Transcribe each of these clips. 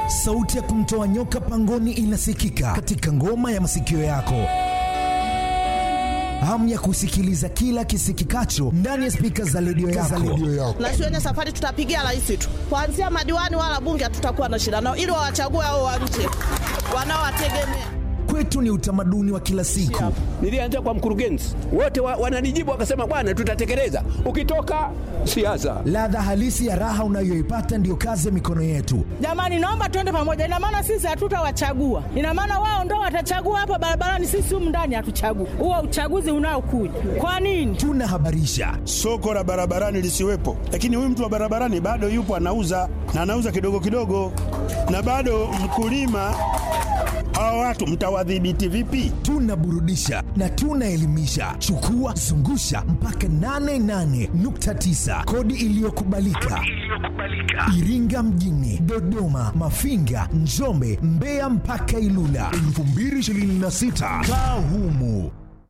sauti ya kumtoa nyoka pangoni inasikika katika ngoma ya masikio yako hamu ya kusikiliza kila kisikikacho ndani ya spika za redio yako. na shuleni safari tutapigia rais tu, kuanzia madiwani wala bunge hatutakuwa na shida nao, ili wawachague hao wa nje wanaowategemea. Kwetu ni utamaduni wa kila siku. Nilianza kwa mkurugenzi, wote wa, wananijibu wakasema, bwana, tutatekeleza. Ukitoka siasa, Ladha halisi ya raha unayoipata ndiyo kazi ya mikono yetu. Jamani, naomba tuende pamoja. Ina maana sisi hatutawachagua, ina maana wao ndo watachagua hapa barabarani, sisi humu ndani hatuchagui. Huo uchaguzi unaokuja kwa nini? Tunahabarisha, soko la barabarani lisiwepo, lakini huyu mtu wa barabarani bado yupo anauza na anauza kidogo kidogo, na bado mkulima. Hawa watu mtawadhibiti vipi? tunaburudisha na tunaelimisha. Chukua zungusha mpaka 88.9 kodi iliyokubalika Iringa mjini, Dodoma, Mafinga, Njombe, Mbeya mpaka Ilula 2026 kaa humu.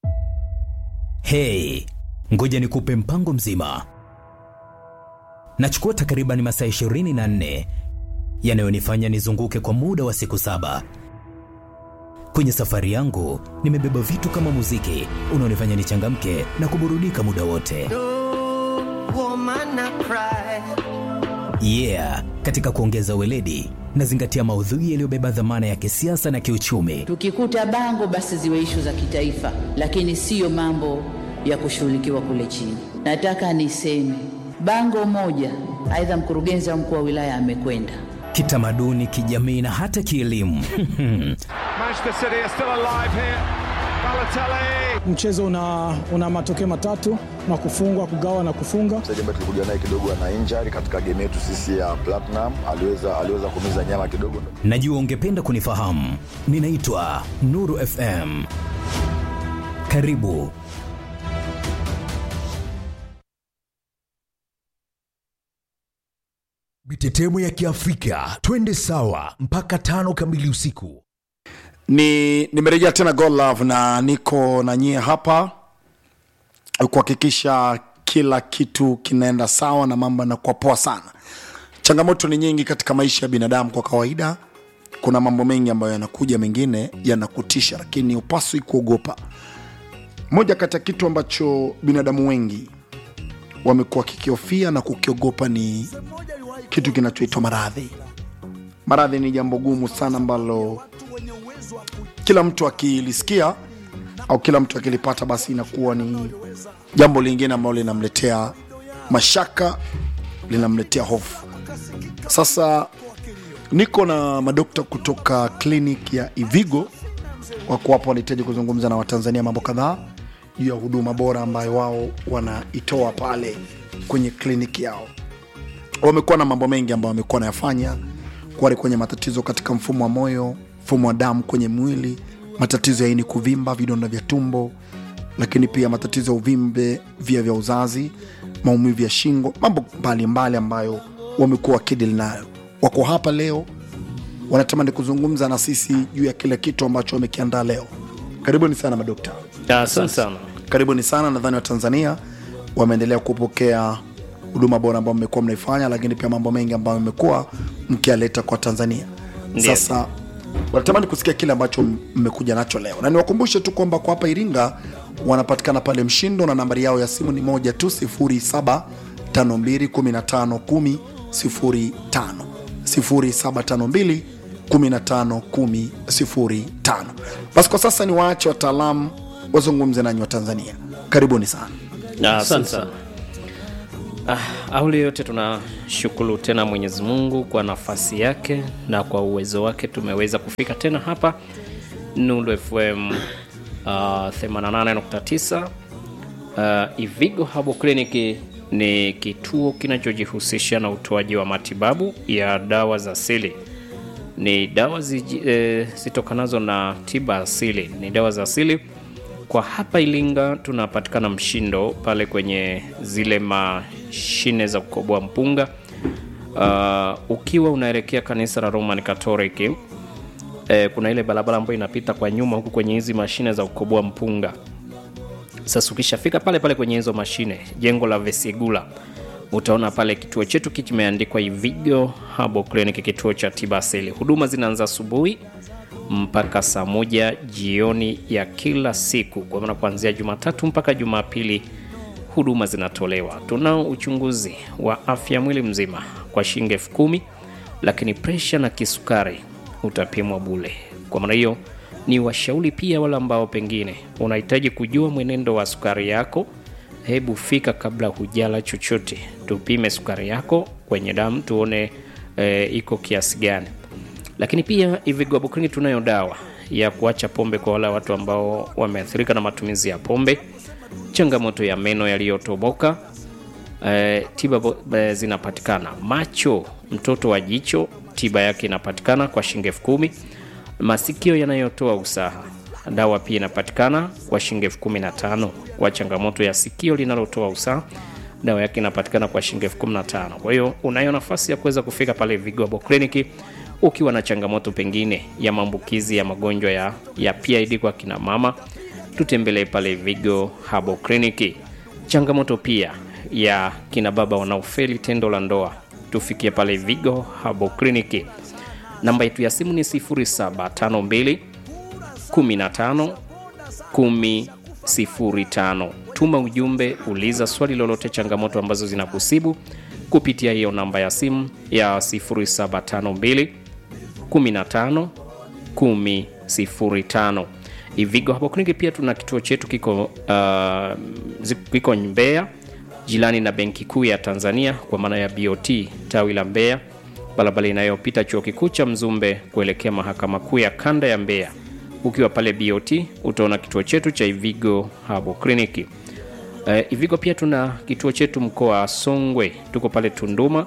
Hey, ngoja nikupe mpango mzima. Nachukua takriban masaa 24 yanayonifanya nizunguke kwa muda wa siku saba. Kwenye safari yangu nimebeba vitu kama muziki unaonifanya nichangamke na kuburudika muda wote. Yeah, katika kuongeza weledi nazingatia maudhui yaliyobeba dhamana ya kisiasa na kiuchumi. Tukikuta bango basi ziwe ishu za kitaifa, lakini siyo mambo ya kushughulikiwa kule chini. Nataka niseme bango moja, aidha mkurugenzi au mkuu wa wilaya amekwenda Kitamaduni, kijamii na hata kielimu. Manchester City are still alive here. Balotelli. Mchezo una, una matokeo matatu na kufungwa, kugawa na kufunga. mchezaji ambaye tulikuja naye kidogo ana injury katika game yetu sisi ya Platinum, aliweza aliweza kumiza nyama kidogo. Najua ungependa kunifahamu. Ninaitwa Nuru FM. Karibu. Mitetemo ya Kiafrika, twende sawa mpaka tano kamili usiku. ni nimerejea tena God Love na niko na nyie hapa kuhakikisha kila kitu kinaenda sawa na mambo yanakuwa poa sana. Changamoto ni nyingi katika maisha ya binadamu kwa kawaida. Kuna mambo mengi ambayo yanakuja, mengine yanakutisha, lakini upaswi kuogopa. Moja kati ya kitu ambacho binadamu wengi wamekuwa kikihofia na kukiogopa ni kitu kinachoitwa maradhi. Maradhi ni jambo gumu sana ambalo kila mtu akilisikia au kila mtu akilipata basi inakuwa ni jambo lingine ambalo linamletea mashaka linamletea hofu sasa niko na madokta kutoka klinik ya ivigo wako hapo wanahitaji kuzungumza na watanzania mambo kadhaa juu ya huduma bora ambayo wao wanaitoa pale kwenye kliniki yao wamekuwa na mambo mengi ambayo wamekuwa wanayafanya wale kwenye matatizo katika mfumo wa moyo mfumo wa damu kwenye mwili matatizo ya ini kuvimba vidonda vya tumbo lakini pia matatizo ya uvimbe via vya uzazi maumivu ya shingo mambo mbalimbali mbali ambayo wamekuwa wakidili nayo wako hapa leo wanatamani kuzungumza na sisi juu ya kile kitu ambacho wamekiandaa leo karibuni sana madokta Asante sana. karibuni sana nadhani watanzania wameendelea kupokea huduma bora ambayo mmekuwa mnaifanya lakini pia mambo mengi ambayo mmekuwa mkialeta kwa tanzania Ndiyo. sasa wanatamani kusikia kile ambacho mmekuja nacho leo na niwakumbushe tu kwamba kwa hapa iringa wanapatikana pale mshindo na nambari yao ya simu ni moja tu 0752151005 0752151005 basi kwa sasa ni waache wataalamu wazungumze nanyi wa tanzania karibuni sana Ah, Asante sana. Ah, awali yote tunashukuru tena Mwenyezi Mungu kwa nafasi yake na kwa uwezo wake tumeweza kufika tena hapa Nuru FM uh, 88.9 uh, Ivigo Habo Clinic ni kituo kinachojihusisha na utoaji wa matibabu ya dawa za asili. Ni dawa ziji- eh, zitokanazo na tiba asili, ni dawa za asili kwa hapa Ilinga tunapatikana Mshindo pale kwenye zile mashine za kukoboa mpunga. Uh, ukiwa unaelekea kanisa la Roman Catholic eh, kuna ile barabara ambayo inapita kwa nyuma huku kwenye hizi mashine za kukoboa mpunga. Sasa ukishafika pale pale kwenye hizo mashine, jengo la Vesigula, utaona pale kituo chetu kimeandikwa Ivigo Herbal Clinic, kituo cha tiba asili. Huduma zinaanza asubuhi mpaka saa moja jioni ya kila siku, kwa maana kuanzia Jumatatu mpaka Jumapili huduma zinatolewa. Tunao uchunguzi wa afya mwili mzima kwa shilingi elfu kumi, lakini presha na kisukari utapimwa bule. Kwa maana hiyo ni washauri pia wale ambao pengine unahitaji kujua mwenendo wa sukari yako, hebu fika kabla hujala chochote, tupime sukari yako kwenye damu tuone e, iko kiasi gani. Lakini pia Ivigo Herbal Clinic tunayo dawa ya kuacha pombe kwa wale watu ambao wameathirika na matumizi ya pombe, changamoto ya meno yaliyotoboka. E, tiba bo- e, zinapatikana. Macho, mtoto wa jicho, tiba yake inapatikana kwa shilingi elfu kumi. Masikio yanayotoa usaha, dawa pia inapatikana kwa shilingi elfu kumi na tano. Kwa changamoto ya sikio linalotoa usaha, dawa yake inapatikana kwa shilingi elfu kumi na tano. Kwa hiyo unayo nafasi ya kuweza kufika pale Vigo Herbal Clinic ukiwa na changamoto pengine ya maambukizi ya magonjwa ya, ya PID kwa kina mama, tutembelee pale Vigo Herbal Clinic. Changamoto pia ya kina baba wanaofeli tendo la ndoa, tufikie pale Vigo Herbal Clinic. Namba yetu ya simu ni 0752 15 1005. Tuma ujumbe, uliza swali lolote, changamoto ambazo zinakusibu kupitia hiyo namba ya simu ya 0752 15 1005. Ivigo Herbal Clinic pia tuna kituo chetu kiko uh, zi- kiko Mbeya jirani na Benki Kuu ya Tanzania kwa maana ya BOT tawi la Mbeya, barabara inayopita chuo kikuu cha Mzumbe kuelekea mahakama kuu ya kanda ya Mbeya. Ukiwa pale BOT utaona kituo chetu cha Ivigo Herbal Clinic. Uh, Ivigo pia tuna kituo chetu mkoa wa Songwe, tuko pale Tunduma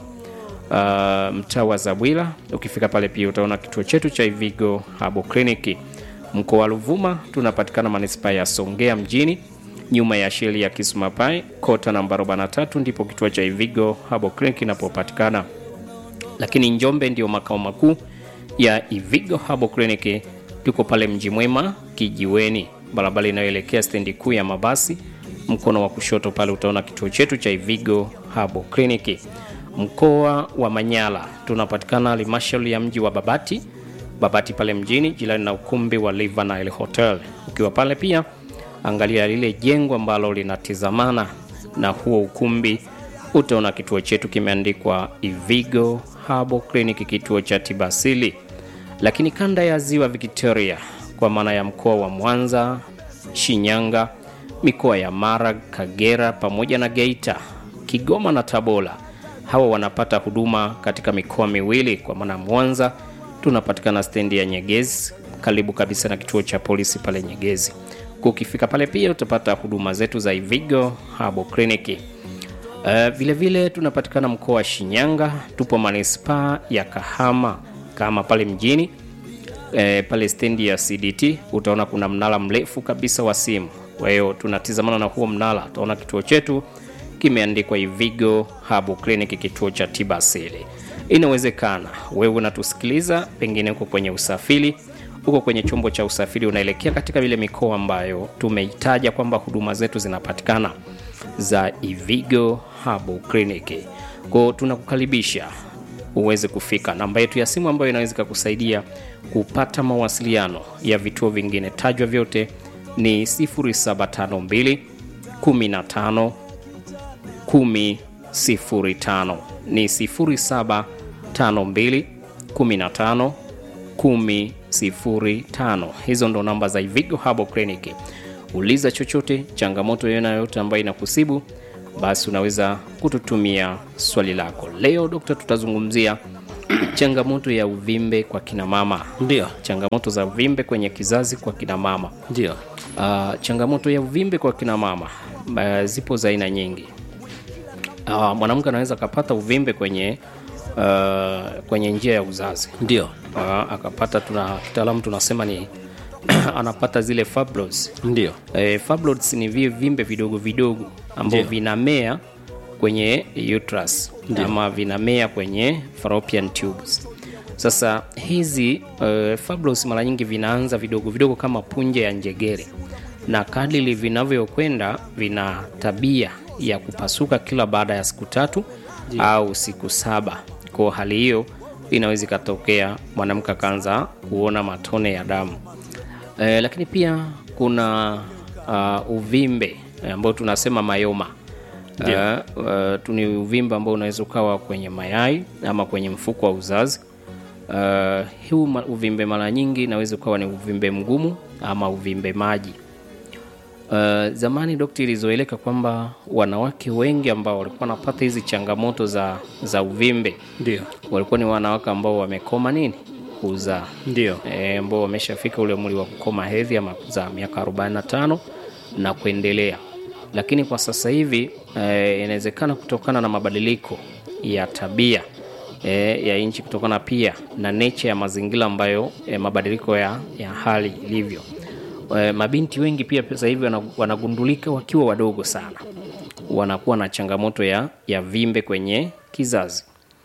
uh, mtaa wa Zabwila. Ukifika pale pia utaona kituo chetu cha Ivigo Herbal Clinic. Mkoa wa Ruvuma tunapatikana manispaa ya Songea mjini nyuma ya sheli ya Kisumapai kota namba 43 ndipo kituo cha Ivigo Herbal Clinic inapopatikana. Lakini Njombe ndio makao makuu ya Ivigo Herbal Clinic, tuko pale Mji Mwema kijiweni, barabara inayoelekea stendi kuu ya mabasi. Mkono wa kushoto pale utaona kituo chetu cha Ivigo Herbal Clinic. Mkoa wa Manyara tunapatikana halmashauri ya mji wa Babati, Babati pale mjini jirani na ukumbi wa Live Nile Hotel. Ukiwa pale pia angalia lile jengo ambalo linatizamana na huo ukumbi, utaona kituo chetu kimeandikwa Ivigo Herbal Clinic, kituo cha tiba asili. Lakini kanda ya ziwa Victoria, kwa maana ya mkoa wa Mwanza, Shinyanga, mikoa ya Mara, Kagera pamoja na Geita, Kigoma na Tabora, hawa wanapata huduma katika mikoa miwili, kwa maana Mwanza tunapatikana stendi ya Nyegezi karibu kabisa na kituo cha polisi pale Nyegezi. Ukifika pale pia utapata huduma zetu za Ivigo Herbal Clinic. Uh, vile vile tunapatikana mkoa wa Shinyanga, tupo manispaa ya Kahama kama pale mjini e, pale stendi ya CDT utaona kuna mnara mrefu kabisa wa simu. Kwa hiyo tunatizamana na huo mnara, utaona kituo chetu kimeandikwa Ivigo Herbal Clinic, kituo cha tiba asili. Inawezekana wewe unatusikiliza, pengine uko kwenye usafiri, uko kwenye chombo cha usafiri, unaelekea katika ile mikoa ambayo tumeitaja kwamba huduma zetu zinapatikana za Ivigo Herbal Clinic. Kwa hiyo tunakukaribisha uweze kufika. Namba yetu ya simu ambayo inaweza kukusaidia kupata mawasiliano ya vituo vingine tajwa vyote ni 0752 15 1005 ni 0752 15 1005. Hizo ndo namba za Ivigo Herbal Clinic. Uliza chochote, changamoto yoyote ambayo inakusibu, basi unaweza kututumia swali lako. Leo dokta, tutazungumzia changamoto ya uvimbe kwa kina mama. Ndio. Changamoto za uvimbe kwenye kizazi kwa kina mama. Ndio. Uh, changamoto ya uvimbe kwa kina mama uh, zipo za aina nyingi. Uh, mwanamke anaweza akapata uvimbe kwenye uh, kwenye njia ya uzazi. Ndio. Uh, akapata tuna kitaalamu tunasema ni anapata zile fibroids. Ndio. Eh, fibroids ni vile vimbe vidogo vidogo ambavyo Ndio. vinamea kwenye uterus Ndio. ama vinamea kwenye fallopian tubes. Sasa hizi uh, fibroids mara nyingi vinaanza vidogo vidogo kama punje ya njegere, na kadiri vinavyokwenda vina tabia ya kupasuka kila baada ya siku tatu au siku saba. Kwa hali hiyo inaweza ikatokea mwanamke akaanza kuona matone ya damu. E, lakini pia kuna uh, uvimbe eh, ambao tunasema mayoma. Ndio. Uh, uh, tu ni uvimbe ambao unaweza ukawa kwenye mayai ama kwenye mfuko wa uzazi. Uh, huu ma- uvimbe mara nyingi inaweza ukawa ni uvimbe mgumu ama uvimbe maji. Uh, zamani dokta ilizoeleka kwamba wanawake wengi ambao walikuwa wanapata hizi changamoto za, za uvimbe Ndio. walikuwa ni wanawake ambao wamekoma nini kuzaa Ndio. e, ambao wameshafika ule umri wa kukoma hedhi ama kuzaa miaka 45 na kuendelea lakini kwa sasa hivi e, inawezekana kutokana na mabadiliko ya tabia e, ya nchi kutokana pia na nature ya mazingira ambayo e, mabadiliko ya, ya hali ilivyo e, mabinti wengi pia sasa hivi wana- wanagundulika wakiwa wadogo sana wanakuwa na changamoto ya, ya vimbe kwenye kizazi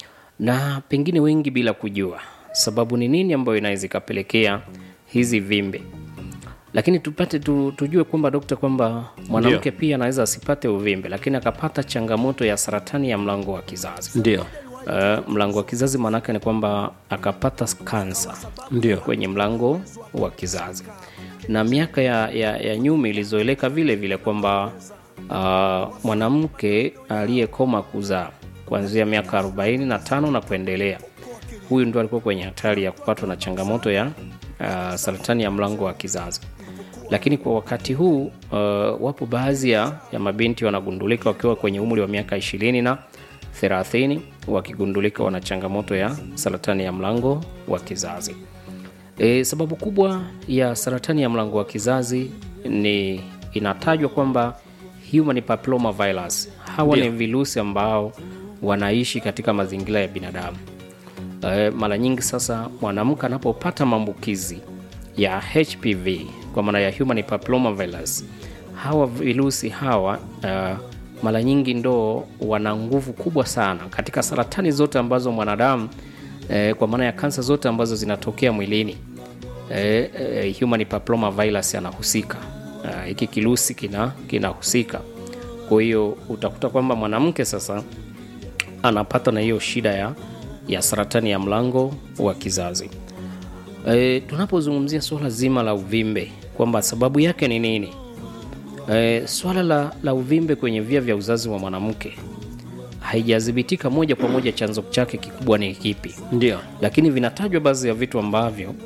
na pengine wengi bila kujua sababu ni nini ambayo inaweza ikapelekea hizi vimbe lakini tupate tu, tujue kwamba dokta kwamba mwanamke pia anaweza asipate uvimbe lakini akapata changamoto ya saratani ya mlango wa kizazi Ndio. uh, mlango wa kizazi maanake ni kwamba akapata kansa Ndio. kwenye mlango wa kizazi na miaka ya, ya, ya nyuma ilizoeleka vile vile kwamba uh, mwanamke aliyekoma kuzaa kuanzia miaka 45 na kuendelea huyu ndo alikuwa kwenye hatari ya kupatwa na changamoto ya uh, saratani ya mlango wa kizazi lakini kwa wakati huu uh, wapo baadhi ya, ya mabinti wanagundulika wakiwa kwenye umri wa miaka ishirini na 30 wakigundulika wana changamoto ya saratani ya mlango wa kizazi e, sababu kubwa ya saratani ya mlango wa kizazi ni inatajwa kwamba human papilloma virus hawa Ndio. ni virusi ambao wanaishi katika mazingira ya binadamu e, mara nyingi sasa mwanamke anapopata maambukizi ya hpv kwa maana ya human papilloma virus hawa virusi hawa uh, mara nyingi ndo wana nguvu kubwa sana katika saratani zote ambazo mwanadamu eh, kwa maana ya kansa zote ambazo zinatokea mwilini eh, eh, human papilloma virus anahusika Eh, hiki kirusi kina kinahusika kwa hiyo utakuta kwamba mwanamke sasa anapata na hiyo shida ya, ya saratani ya mlango wa kizazi e, tunapozungumzia suala zima la uvimbe kwamba sababu yake ni nini e, swala la, la uvimbe kwenye via vya uzazi wa mwanamke haijathibitika moja kwa moja chanzo chake kikubwa ni kipi Ndio. lakini vinatajwa baadhi ya vitu ambavyo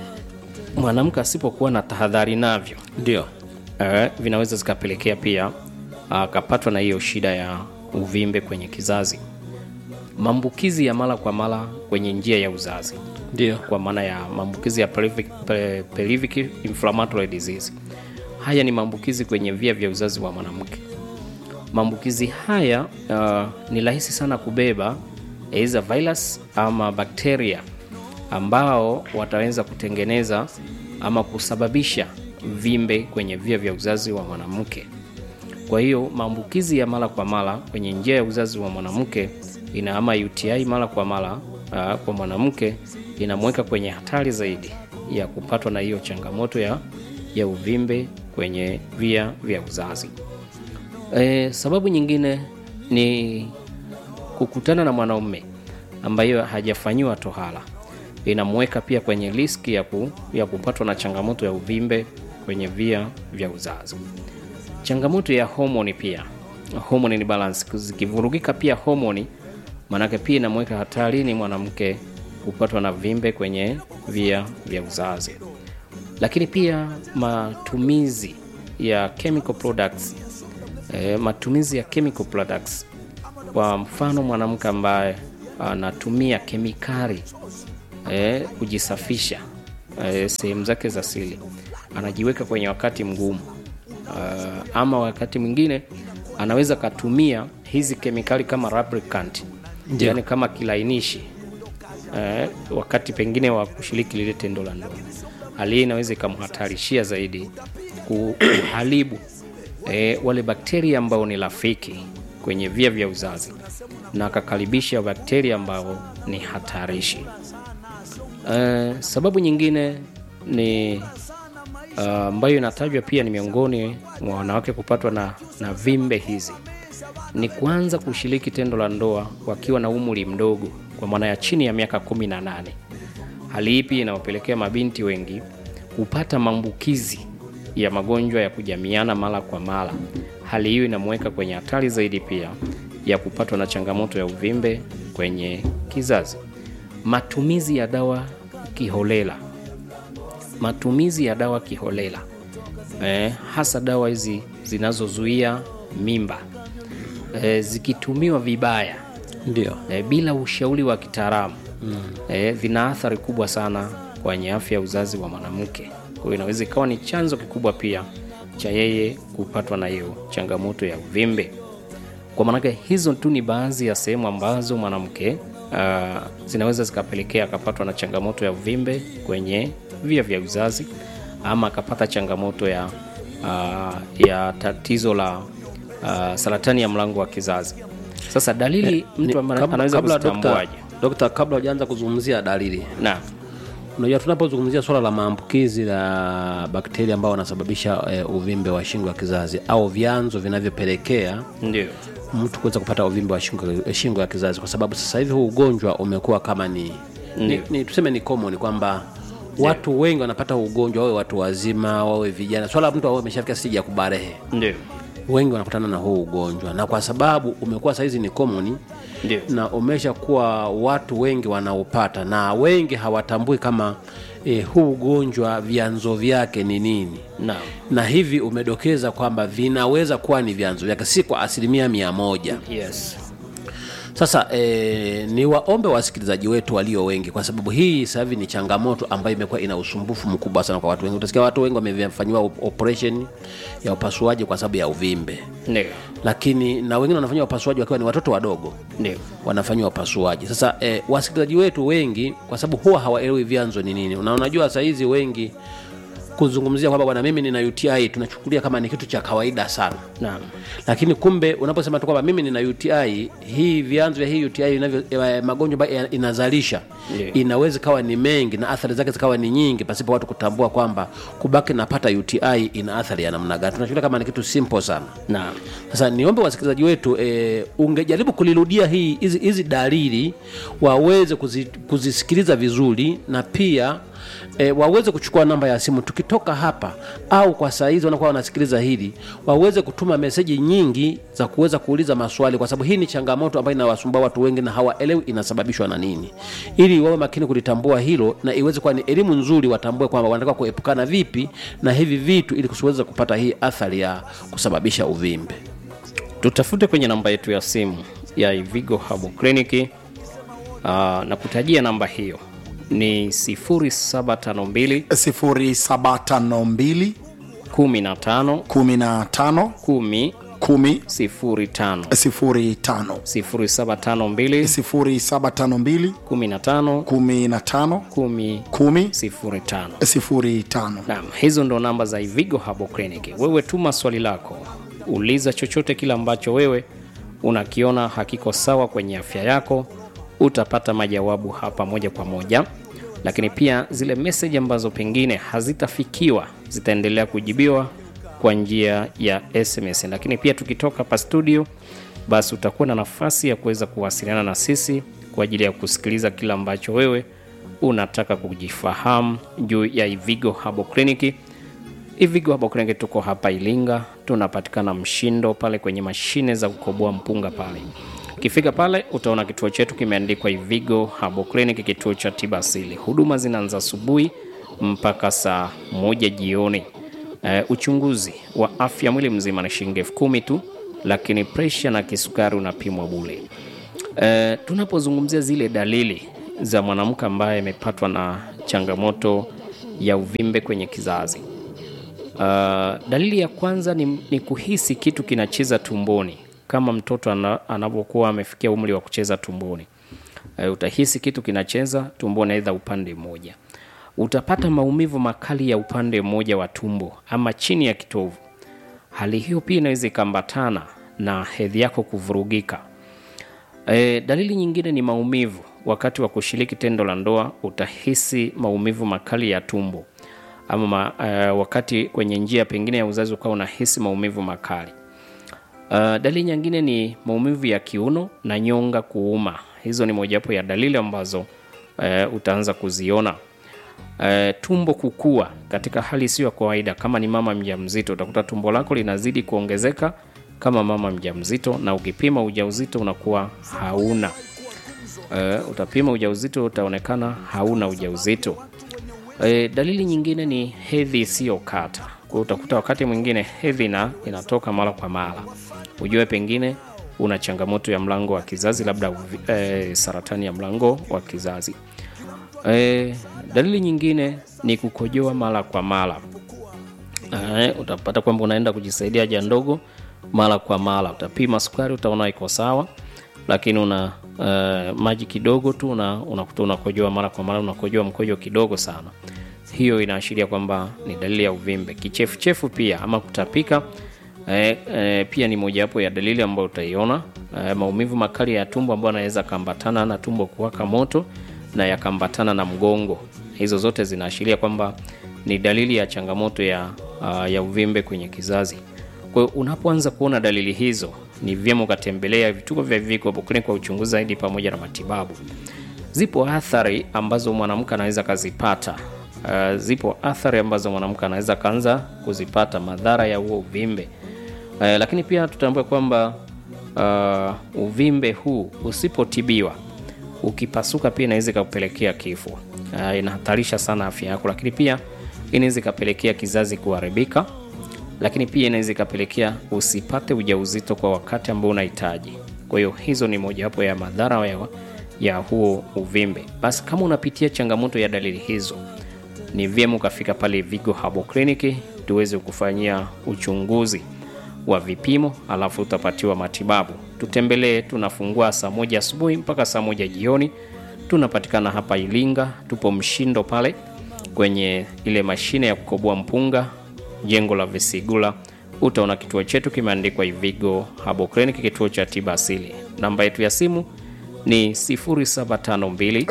mwanamke asipokuwa na tahadhari navyo Ndio. eh, vinaweza zikapelekea pia akapatwa na hiyo shida ya uvimbe kwenye kizazi maambukizi ya mara kwa mara kwenye njia ya uzazi Ndio. kwa maana ya maambukizi ya pelvic, pe- pelvic inflammatory disease haya ni maambukizi kwenye via vya uzazi wa mwanamke maambukizi haya uh, ni rahisi sana kubeba aidha virus ama bakteria ambao wataweza kutengeneza ama kusababisha vimbe kwenye via vya uzazi wa mwanamke kwa hiyo maambukizi ya mara kwa mara kwenye njia ya uzazi wa mwanamke ina ama UTI mara kwa mara uh, kwa mwanamke inamweka kwenye hatari zaidi ya kupatwa na hiyo changamoto ya, ya uvimbe kwenye via vya uzazi. E, sababu nyingine ni kukutana na mwanaume ambayo hajafanyiwa tohara inamweka pia kwenye riski ya, ku, ya kupatwa na changamoto ya uvimbe kwenye via vya uzazi. Changamoto ya homoni pia, homoni ni balance, zikivurugika pia homoni, maanake pia inamweka hatarini mwanamke kupatwa na vimbe kwenye via vya uzazi. Lakini pia matumizi ya chemical products, e, matumizi ya chemical products, kwa mfano mwanamke ambaye anatumia kemikali e, kujisafisha e, sehemu zake za siri anajiweka kwenye wakati mgumu uh, ama wakati mwingine anaweza katumia hizi kemikali kama lubricant Ndio. yani kama kilainishi eh, wakati pengine wa kushiriki lile tendo la ndoa hali hii inaweza ikamhatarishia zaidi ku- kuharibu eh, wale bakteria ambao ni rafiki kwenye via vya uzazi na akakaribisha bakteria ambao ni hatarishi Eh, sababu nyingine ni uh, ambayo inatajwa pia ni miongoni mwa wanawake kupatwa na, na vimbe hizi ni kuanza kushiriki tendo la ndoa wakiwa na umri mdogo, kwa maana ya chini ya miaka 18. Hali hii pia inawapelekea mabinti wengi kupata maambukizi ya magonjwa ya kujamiana mara kwa mara. Hali hiyo inamweka kwenye hatari zaidi pia ya kupatwa na changamoto ya uvimbe kwenye kizazi. Matumizi ya dawa kiholela, matumizi ya dawa kiholela eh, hasa dawa hizi zinazozuia mimba eh, zikitumiwa vibaya ndio eh, bila ushauri wa kitaalamu mm. eh, vina athari kubwa sana kwenye afya ya uzazi wa mwanamke. Kwa hiyo inaweza ikawa ni chanzo kikubwa pia cha yeye kupatwa na hiyo changamoto ya uvimbe. Kwa maanake hizo tu ni baadhi ya sehemu ambazo mwanamke uh, zinaweza zikapelekea akapatwa na changamoto ya uvimbe kwenye via vya uzazi ama akapata changamoto ya, uh, ya tatizo la uh, saratani ya mlango wa kizazi. Sasa dalili Eh, mtu ni- ambaye kabla- anaweza kabla dokta- kuzitambuaje? Dokta, kabla hujaanza kuzungumzia dalili, Naam. unajua tunapozungumzia swala la maambukizi la bakteria ambao wanasababisha eh, uvimbe wa shingo ya kizazi au vyanzo vinavyopelekea ndio mtu kuweza kupata uvimbe wa shingo, eh, shingo ya kizazi, kwa sababu sasa hivi huu ugonjwa umekuwa kama ni, ni, Ndio. ni tuseme ni common kwamba watu wengi wanapata huu ugonjwa, wawe watu wazima, wawe vijana, swala la mtu awe ameshafika stage ya kubarehe ndio wengi wanakutana na huu ugonjwa, na kwa sababu umekuwa saizi ni common Ndio. na umesha kuwa watu wengi wanaopata na wengi hawatambui kama eh, huu ugonjwa vyanzo vyake ni nini Naam. na hivi umedokeza kwamba vinaweza kuwa ni vyanzo vyake, si kwa asilimia mia moja. Yes. Sasa e, ni waombe wasikilizaji wetu walio wengi, kwa sababu hii sasa hivi ni changamoto ambayo imekuwa ina usumbufu mkubwa sana kwa watu wengi. Utasikia watu wengi wamefanyiwa op- operation ya upasuaji kwa sababu ya uvimbe, Ndio. lakini na wengine wanafanyiwa upasuaji wakiwa ni watoto wadogo Ndio. wanafanyiwa upasuaji. Sasa eh, wasikilizaji wetu wengi, kwa sababu huwa hawaelewi vyanzo ni nini, na unajua saa hizi wengi kuzungumzia kwamba bwana, mimi nina UTI tunachukulia kama ni kitu cha kawaida sana Naam. lakini kumbe unaposema tu kwamba mimi nina UTI, hii vyanzo vya hii UTI inavyo eh, magonjwa ambayo ya- inazalisha Ndio. inaweza ikawa ni mengi na athari zake zikawa ni nyingi, pasipo watu kutambua kwamba kubaki napata UTI ina athari ya namna gani. Tunachukulia kama ni kitu simple sana. Naam. Sasa niombe wasikilizaji wetu e, ungejaribu kulirudia hii hizi hizi dalili waweze kuzi, kuzisikiliza vizuri na pia e, waweze kuchukua namba ya simu tukitoka hapa, au kwa saa hizi wanakuwa wanasikiliza hili, waweze kutuma meseji nyingi za kuweza kuuliza maswali, kwa sababu hii ni changamoto ambayo inawasumbua watu wengi na hawaelewi inasababishwa na nini, ili wawe makini kulitambua hilo na iweze kuwa ni elimu nzuri, watambue kwamba wanataka kuepukana vipi na hivi vitu ili kusiweze kupata hii athari ya kusababisha uvimbe. tutafute kwenye namba yetu ya simu ya Ivigo Herbal Clinic uh, na kutajia namba hiyo ni 0752 0752 15 15 10 10 05 05 0752 0752 15 15 10 10 05 05 Naam, hizo ndo namba za Ivigo Herbal Clinic. Wewe tuma swali lako, uliza chochote kile ambacho wewe unakiona hakiko sawa kwenye afya yako, utapata majawabu hapa moja kwa moja. Lakini pia zile message ambazo pengine hazitafikiwa zitaendelea kujibiwa kwa njia ya SMS. Lakini pia tukitoka hapa studio, basi utakuwa na nafasi ya kuweza kuwasiliana na sisi kwa ajili ya kusikiliza kile ambacho wewe unataka kujifahamu juu ya Ivigo Herbal Clinic. Ivigo Herbal Clinic tuko hapa Ilinga, tunapatikana Mshindo pale kwenye mashine za kukoboa mpunga pale. Ukifika pale utaona kituo chetu kimeandikwa Ivigo Herbal Clinic, kituo cha tiba asili. Huduma zinaanza asubuhi mpaka saa moja jioni. Uh, uchunguzi wa afya mwili mzima ni shilingi elfu kumi tu, lakini presha na kisukari unapimwa bure. Uh, tunapozungumzia zile dalili za mwanamke ambaye amepatwa na changamoto ya uvimbe kwenye kizazi uh, dalili ya kwanza ni, ni kuhisi kitu kinacheza tumboni kama mtoto ana, anapokuwa amefikia umri wa kucheza tumboni uh, utahisi kitu kinacheza tumboni aidha upande mmoja utapata maumivu makali ya upande mmoja wa tumbo ama chini ya kitovu hali hiyo pia inaweza ikaambatana na hedhi yako kuvurugika E, dalili nyingine ni maumivu. Wakati wa kushiriki tendo la ndoa utahisi maumivu makali ya tumbo ama ma, e, wakati kwenye njia pengine ya uzazi ukawa unahisi maumivu makali. Uh, dalili nyingine ni maumivu ya kiuno na nyonga kuuma. Hizo ni mojawapo ya dalili ambazo uh, utaanza kuziona. Uh, tumbo kukua katika hali isiyo ya kawaida. Kama ni mama mjamzito, utakuta tumbo lako linazidi kuongezeka kama mama mjamzito, na ukipima ujauzito unakuwa hauna. Uh, utapima ujauzito utaonekana hauna ujauzito. Uh, dalili nyingine ni hedhi isiyokata. Kwa hiyo utakuta wakati mwingine hedhi na inatoka mara kwa mara, ujue pengine una changamoto ya mlango wa kizazi, labda uvi- eh, saratani ya mlango wa kizazi. Eh, dalili nyingine ni kukojoa mara kwa mara. Eh, utapata kwamba unaenda kujisaidia haja ndogo mara kwa mara. Utapima sukari, utaona iko sawa, lakini una eh, maji kidogo tu una- unakuta unakojoa mara kwa mara, unakojoa mkojo kidogo sana. Hiyo inaashiria kwamba ni dalili ya uvimbe. Kichefuchefu pia ama kutapika eh, eh, pia ni mojawapo ya dalili ambayo utaiona. Eh, maumivu makali ya tumbo ambayo yanaweza kaambatana na tumbo kuwaka moto na yakaambatana na mgongo. Hizo zote zinaashiria kwamba ni dalili ya changamoto ya, uh, ya uvimbe kwenye kizazi. Kwa hiyo unapoanza kuona dalili hizo, ni vyema ukatembelea vituo vya Vigo Clinic kwa uchunguzi zaidi pamoja na matibabu. Zipo athari ambazo mwanamke anaweza kazipata. Uh, zipo athari ambazo mwanamke anaweza kaanza kuzipata madhara ya huo uvimbe. Uh, lakini pia tutambue kwamba uh, uvimbe huu usipotibiwa ukipasuka pia inaweza ikakupelekea kifo. Uh, inahatarisha sana afya yako, lakini pia inaweza ikapelekea kizazi kuharibika, lakini pia inaweza ikapelekea usipate ujauzito kwa wakati ambao unahitaji. Kwa hiyo hizo ni mojawapo ya madhara ya, ya huo uvimbe. Basi kama unapitia changamoto ya dalili hizo, ni vyema ukafika pale Vigo Herbal Clinic tuweze kufanyia uchunguzi wa vipimo, alafu utapatiwa matibabu. Tutembelee, tunafungua saa moja asubuhi mpaka saa moja jioni. Tunapatikana hapa Ilinga, tupo Mshindo pale kwenye ile mashine ya kukoboa mpunga, jengo la Visigula. Utaona kituo chetu kimeandikwa Ivigo Herbal Clinic, kituo cha tiba asili. Namba yetu ya simu ni 0752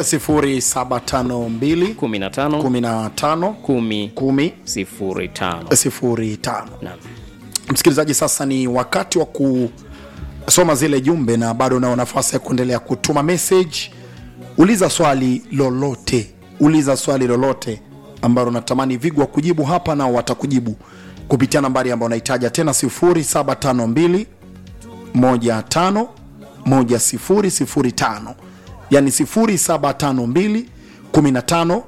0752 15 15 10 10 05. 05. Naam. Msikilizaji, sasa ni wakati wa kusoma zile jumbe, na bado unao nafasi ya kuendelea kutuma message. Uliza swali lolote, uliza swali lolote ambalo unatamani Vigwa kujibu hapa, nao watakujibu kupitia nambari ambayo unahitaja tena 0752 15 1005 yani 0752 15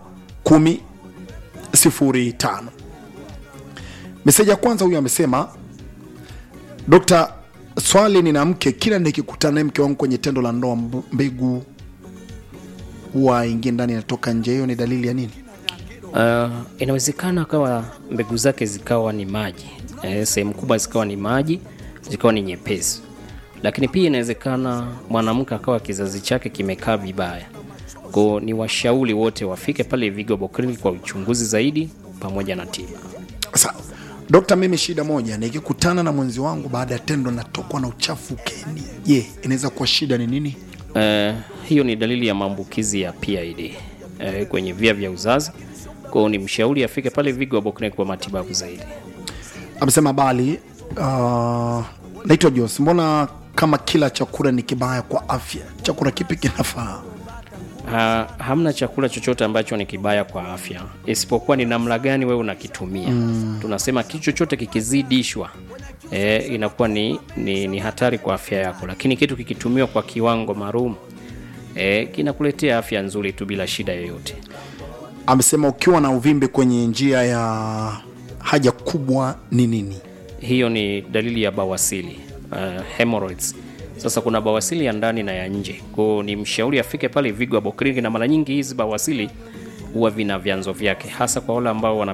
1005. Meseji ya kwanza huyu amesema, Dokta, swali nina mke, kila nikikutana naye mke wangu kwenye tendo la ndoa, mb- mbegu huwa ingie ndani inatoka nje. Hiyo ni dalili ya nini? Uh, inawezekana kawa mbegu zake zikawa ni maji eh, sehemu kubwa zikawa ni maji zikawa ni nyepesi, lakini pia inawezekana mwanamke akawa kizazi chake kimekaa vibaya. Kwa ni washauri wote wafike pale Vigo Herbal Clinic kwa uchunguzi zaidi pamoja na tiba. Sawa Dokta, mimi shida moja, nikikutana na mwenzi wangu baada ya tendo natokwa na uchafu ukeni, je, inaweza kuwa shida ni nini? Eh, hiyo ni dalili ya maambukizi ya PID eh, kwenye via vya uzazi. Kwa ni mshauri afike pale Vigo Herbal Clinic kwa matibabu zaidi. Amesema bali, uh, naitwa Jos, mbona kama kila chakula ni kibaya kwa afya, chakula kipi kinafaa? Ha, hamna chakula chochote ambacho ni kibaya kwa afya isipokuwa ni namna gani wewe unakitumia. Mm. Tunasema kitu chochote kikizidishwa e, inakuwa ni, ni, ni hatari kwa afya yako, lakini kitu kikitumiwa kwa kiwango maalum e, kinakuletea afya nzuri tu bila shida yoyote. Amesema ukiwa na uvimbe kwenye njia ya haja kubwa ni nini? Hiyo ni dalili ya bawasili uh, hemorrhoids. Sasa kuna bawasili ya ndani na ya nje, kwao ni mshauri afike pale Vigo Herbal Clinic, na mara nyingi hizi bawasili huwa vina vyanzo vyake, hasa kwa wale ambao wana